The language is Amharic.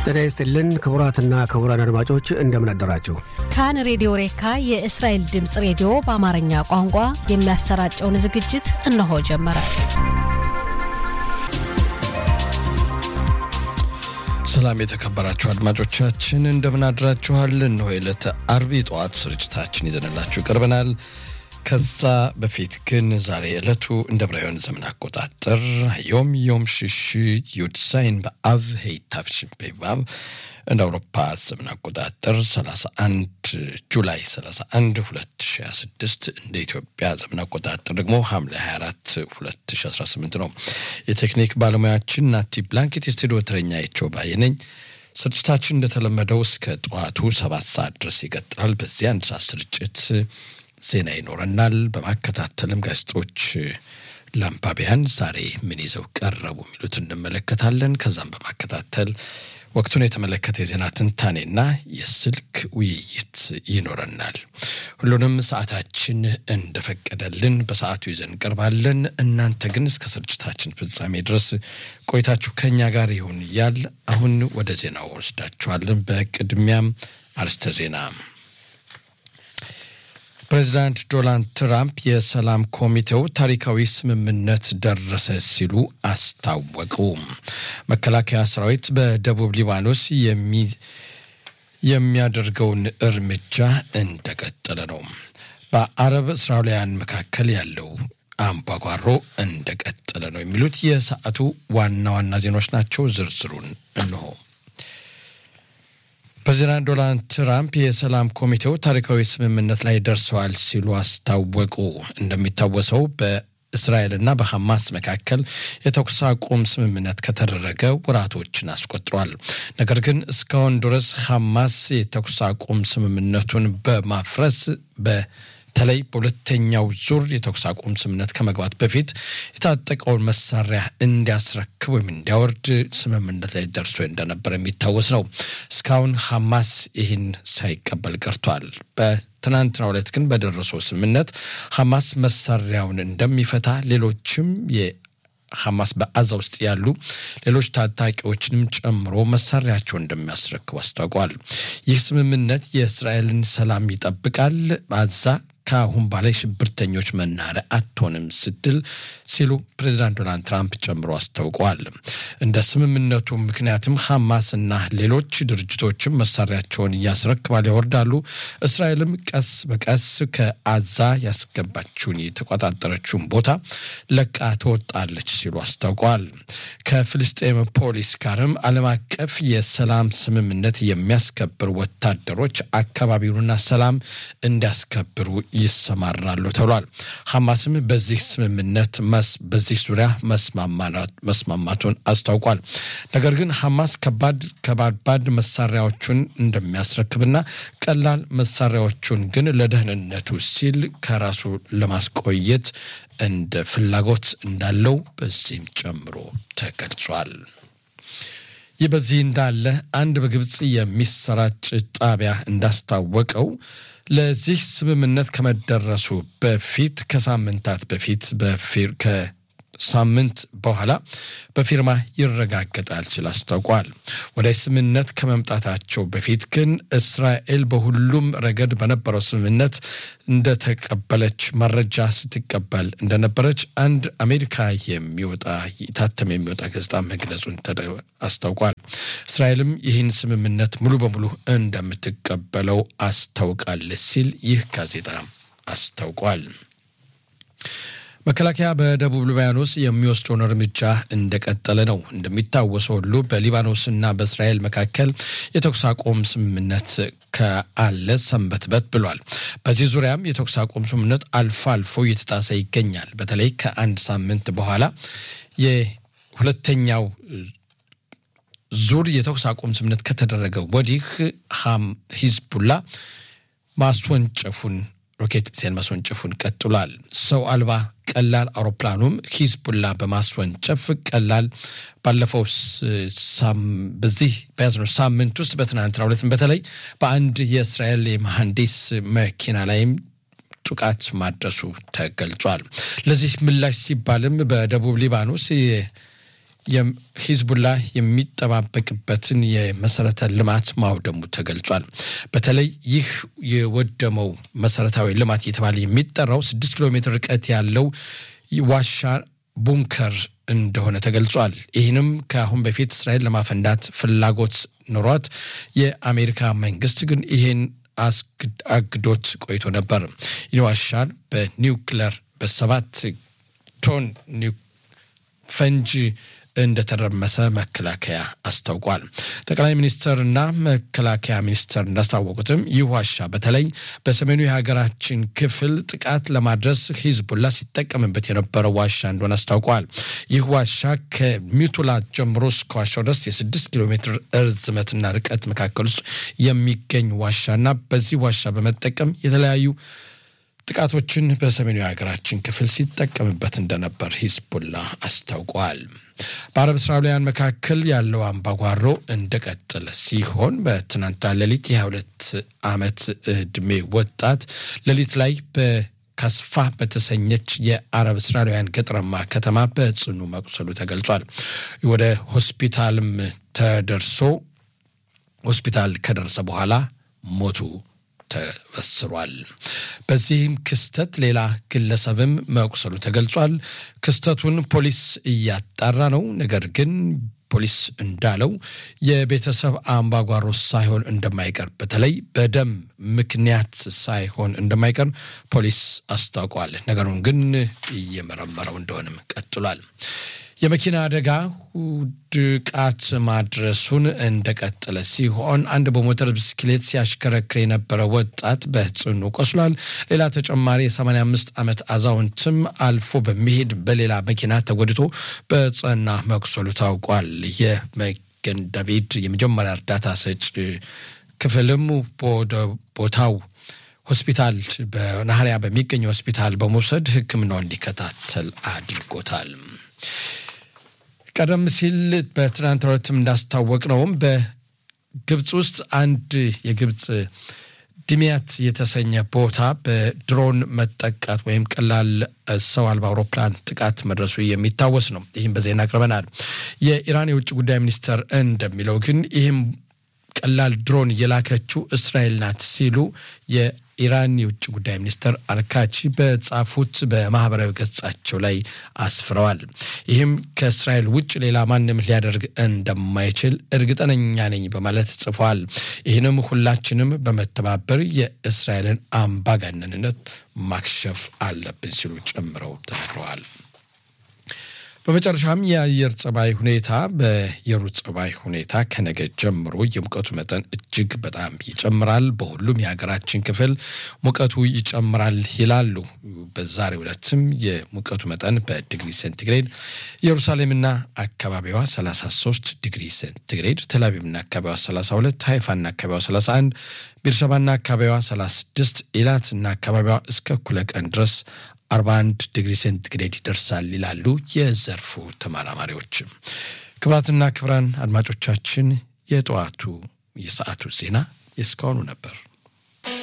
ጤና ይስጥልን ክቡራትና ክቡራን አድማጮች እንደምን አደራችሁ። ካን ሬዲዮ ሬካ የእስራኤል ድምፅ ሬዲዮ በአማርኛ ቋንቋ የሚያሰራጨውን ዝግጅት እነሆ ጀመረ። ሰላም የተከበራችሁ አድማጮቻችን እንደምን አድራችኋል? እነሆ የዕለተ አርብ ጠዋት ስርጭታችን ይዘንላችሁ ቀርበናል። ከዛ በፊት ግን ዛሬ ዕለቱ እንደ ብራውያን ዘመን አቆጣጠር ዮም ዮም ሽሽ ዩድሳይን በአብ ሄይታፍሽን ፔቫብ እንደ አውሮፓ ዘመን አቆጣጠር 31 ጁላይ 31 2026 እንደ ኢትዮጵያ ዘመን አቆጣጠር ደግሞ ሐምሌ 24 2018 ነው። የቴክኒክ ባለሙያችን ናቲ ብላንኬት፣ የስቱዲዮ ተረኛ የቸው ባየ ነኝ። ስርጭታችን እንደተለመደው እስከ ጠዋቱ ሰባት ሰዓት ድረስ ይቀጥላል። በዚህ አንድ ሰዓት ስርጭት ዜና ይኖረናል። በማከታተልም ጋዜጦች ለአንባቢያን ዛሬ ምን ይዘው ቀረቡ የሚሉት እንመለከታለን። ከዛም በማከታተል ወቅቱን የተመለከተ የዜና ትንታኔና የስልክ ውይይት ይኖረናል። ሁሉንም ሰዓታችን እንደፈቀደልን በሰዓቱ ይዘን እንቀርባለን። እናንተ ግን እስከ ስርጭታችን ፍጻሜ ድረስ ቆይታችሁ ከኛ ጋር ይሁን እያል አሁን ወደ ዜናው ወስዳችኋለን። በቅድሚያም አርስተ ዜና ፕሬዚዳንት ዶናልድ ትራምፕ የሰላም ኮሚቴው ታሪካዊ ስምምነት ደረሰ ሲሉ አስታወቁ። መከላከያ ሰራዊት በደቡብ ሊባኖስ የሚያደርገውን እርምጃ እንደቀጠለ ነው። በአረብ እስራኤላውያን መካከል ያለው አምባጓሮ እንደቀጠለ ነው። የሚሉት የሰዓቱ ዋና ዋና ዜናዎች ናቸው። ዝርዝሩን እንሆ። ፕሬዚዳንት ዶናልድ ትራምፕ የሰላም ኮሚቴው ታሪካዊ ስምምነት ላይ ደርሰዋል ሲሉ አስታወቁ። እንደሚታወሰው በእስራኤልና በሐማስ መካከል የተኩስ አቁም ስምምነት ከተደረገ ወራቶችን አስቆጥሯል። ነገር ግን እስካሁን ድረስ ሐማስ የተኩስ አቁም ስምምነቱን በማፍረስ በ በተለይ በሁለተኛው ዙር የተኩስ አቁም ስምምነት ከመግባት በፊት የታጠቀውን መሳሪያ እንዲያስረክብ ወይም እንዲያወርድ ስምምነት ላይ ደርሶ እንደነበር የሚታወስ ነው። እስካሁን ሐማስ ይህን ሳይቀበል ቀርቷል። በትናንትናው ዕለት ግን በደረሰው ስምምነት ሐማስ መሳሪያውን እንደሚፈታ ሌሎችም ሐማስ በአዛ ውስጥ ያሉ ሌሎች ታጣቂዎችንም ጨምሮ መሳሪያቸውን እንደሚያስረክቡ አስታውቋል። ይህ ስምምነት የእስራኤልን ሰላም ይጠብቃል፣ አዛ ከአሁን በላይ ሽብርተኞች መናሪያ አትሆንም ስትል ሲሉ ፕሬዚዳንት ዶናልድ ትራምፕ ጨምሮ አስታውቀዋል። እንደ ስምምነቱ ምክንያትም ሐማስና ሌሎች ድርጅቶችም መሳሪያቸውን እያስረክባል ያወርዳሉ። እስራኤልም ቀስ በቀስ ከአዛ ያስገባችውን የተቆጣጠረችውን ቦታ ለቃ ትወጣለች ሲሉ አስታውቀዋል። ከፍልስጤም ፖሊስ ጋርም ዓለም አቀፍ የሰላም ስምምነት የሚያስከብር ወታደሮች አካባቢውንና ሰላም እንዲያስከብሩ ይሰማራሉ ተብሏል። ሐማስም በዚህ ስምምነት በዚህ ዙሪያ መስማማቱን አስታውቋል። ነገር ግን ሐማስ ከባድ ከባባድ መሳሪያዎቹን እንደሚያስረክብና ቀላል መሳሪያዎቹን ግን ለደህንነቱ ሲል ከራሱ ለማስቆየት እንደ ፍላጎት እንዳለው በዚህም ጨምሮ ተገልጿል። ይህ በዚህ እንዳለ አንድ በግብፅ የሚሰራጭ ጣቢያ እንዳስታወቀው ለዚህ ስምምነት ከመደረሱ በፊት ከሳምንታት በፊት ከሳምንት በኋላ በፊርማ ይረጋገጣል ሲል አስታውቋል። ወደ ስምምነት ከመምጣታቸው በፊት ግን እስራኤል በሁሉም ረገድ በነበረው ስምምነት እንደተቀበለች መረጃ ስትቀበል እንደነበረች አንድ አሜሪካ የሚወጣ ታተም የሚወጣ ጋዜጣ መግለጹን አስታውቋል። እስራኤልም ይህን ስምምነት ሙሉ በሙሉ እንደምትቀበለው አስታውቃለች ሲል ይህ ጋዜጣ አስታውቋል። መከላከያ በደቡብ ሊባኖስ የሚወስደውን እርምጃ እንደቀጠለ ነው። እንደሚታወሰው ሁሉ በሊባኖስና በእስራኤል መካከል የተኩስ አቁም ስምምነት ከአለ ሰንበትበት ብሏል። በዚህ ዙሪያም የተኩስ አቁም ስምምነት አልፎ አልፎ እየተጣሰ ይገኛል። በተለይ ከአንድ ሳምንት በኋላ የሁለተኛው ዙር የተኩስ አቁም ስምምነት ከተደረገ ወዲህ ሂዝቡላ ማስወንጨፉን ሮኬት ሚሳይል ማስወንጨፉን ቀጥሏል። ሰው አልባ ቀላል አውሮፕላኑም ሂዝቡላ በማስወንጨፍ ቀላል ባለፈው በዚህ በያዝነው ሳምንት ውስጥ በትናንትናው ዕለትም በተለይ በአንድ የእስራኤል የመሐንዲስ መኪና ላይም ጥቃት ማድረሱ ተገልጿል። ለዚህ ምላሽ ሲባልም በደቡብ ሊባኖስ ሂዝቡላ የሚጠባበቅበትን የመሰረተ ልማት ማውደሙ ተገልጿል። በተለይ ይህ የወደመው መሰረታዊ ልማት እየተባለ የሚጠራው ስድስት ኪሎ ሜትር ርቀት ያለው ዋሻ ቡንከር እንደሆነ ተገልጿል። ይህንም ከአሁን በፊት እስራኤል ለማፈንዳት ፍላጎት ኑሯት የአሜሪካ መንግስት ግን ይህን አግዶት ቆይቶ ነበር። ይህ ዋሻ በኒውክለር በሰባት ቶን ፈንጂ እንደተረመሰ መከላከያ አስታውቋል። ጠቅላይ ሚኒስትርና መከላከያ ሚኒስትር እንዳስታወቁትም ይህ ዋሻ በተለይ በሰሜኑ የሀገራችን ክፍል ጥቃት ለማድረስ ሂዝቡላ ሲጠቀምበት የነበረው ዋሻ እንደሆነ አስታውቋል። ይህ ዋሻ ከሚቱላ ጀምሮ እስከ ዋሻው ድረስ የስድስት ኪሎ ሜትር እርዝመትና ርቀት መካከል ውስጥ የሚገኝ ዋሻና በዚህ ዋሻ በመጠቀም የተለያዩ ጥቃቶችን በሰሜኑ የሀገራችን ክፍል ሲጠቀምበት እንደነበር ሂዝቡላ አስታውቋል። በአረብ እስራኤላውያን መካከል ያለው አምባጓሮ እንደቀጠለ ሲሆን በትናንትና ሌሊት የ22 ዓመት ዕድሜ ወጣት ሌሊት ላይ በካስፋ በተሰኘች የአረብ እስራኤላውያን ገጠራማ ከተማ በጽኑ መቁሰሉ ተገልጿል። ወደ ሆስፒታልም ተደርሶ ሆስፒታል ከደረሰ በኋላ ሞቱ ተበስሯል። በዚህም ክስተት ሌላ ግለሰብም መቁሰሉ ተገልጿል። ክስተቱን ፖሊስ እያጣራ ነው። ነገር ግን ፖሊስ እንዳለው የቤተሰብ አምባጓሮ ሳይሆን እንደማይቀር በተለይ በደም ምክንያት ሳይሆን እንደማይቀር ፖሊስ አስታውቋል። ነገሩን ግን እየመረመረው እንደሆንም ቀጥሏል። የመኪና አደጋ ድቃት ማድረሱን እንደቀጠለ ሲሆን አንድ በሞተር ብስክሌት ሲያሽከረክር የነበረ ወጣት በጽኑ ቆስሏል። ሌላ ተጨማሪ የ85 ዓመት አዛውንትም አልፎ በሚሄድ በሌላ መኪና ተጎድቶ በጽና መቁሰሉ ታውቋል። የመገን ዳቪድ የመጀመሪያ እርዳታ ሰጪ ክፍልም ወደ ቦታው ሆስፒታል በናህሪያ በሚገኝ ሆስፒታል በመውሰድ ሕክምናው እንዲከታተል አድርጎታል። ቀደም ሲል በትናንት ዕለትም እንዳስታወቅ ነውም በግብፅ ውስጥ አንድ የግብፅ ድሚያት የተሰኘ ቦታ በድሮን መጠቃት ወይም ቀላል ሰው አልባ አውሮፕላን ጥቃት መድረሱ የሚታወስ ነው። ይህም በዜና አቅርበናል። የኢራን የውጭ ጉዳይ ሚኒስተር እንደሚለው ግን ይህም ቀላል ድሮን የላከችው እስራኤል ናት ሲሉ የኢራን የውጭ ጉዳይ ሚኒስትር አርካቺ በጻፉት በማህበራዊ ገጻቸው ላይ አስፍረዋል። ይህም ከእስራኤል ውጭ ሌላ ማንም ሊያደርግ እንደማይችል እርግጠኛ ነኝ በማለት ጽፏል። ይህንም ሁላችንም በመተባበር የእስራኤልን አምባገነንነት ማክሸፍ አለብን ሲሉ ጨምረው ተናግረዋል። በመጨረሻም የአየር ጸባይ ሁኔታ በየሩት ጸባይ ሁኔታ ከነገ ጀምሮ የሙቀቱ መጠን እጅግ በጣም ይጨምራል። በሁሉም የሀገራችን ክፍል ሙቀቱ ይጨምራል ይላሉ። በዛሬው ዕለትም የሙቀቱ መጠን በዲግሪ ሴንቲግሬድ ኢየሩሳሌምና አካባቢዋ 33 ዲግሪ ሴንቲግሬድ፣ ተላቪቭና አካባቢዋ 32፣ ሃይፋና አካባቢዋ 31፣ ቤርሸባና አካባቢዋ 36፣ ኢላትና አካባቢዋ እስከ እኩለ ቀን ድረስ 41 ዲግሪ ሴንቲግሬድ ይደርሳል ይላሉ የዘርፉ ተመራማሪዎች። ክቡራትና ክቡራን አድማጮቻችን የጠዋቱ የሰዓቱ ዜና የእስካሁኑ ነበር።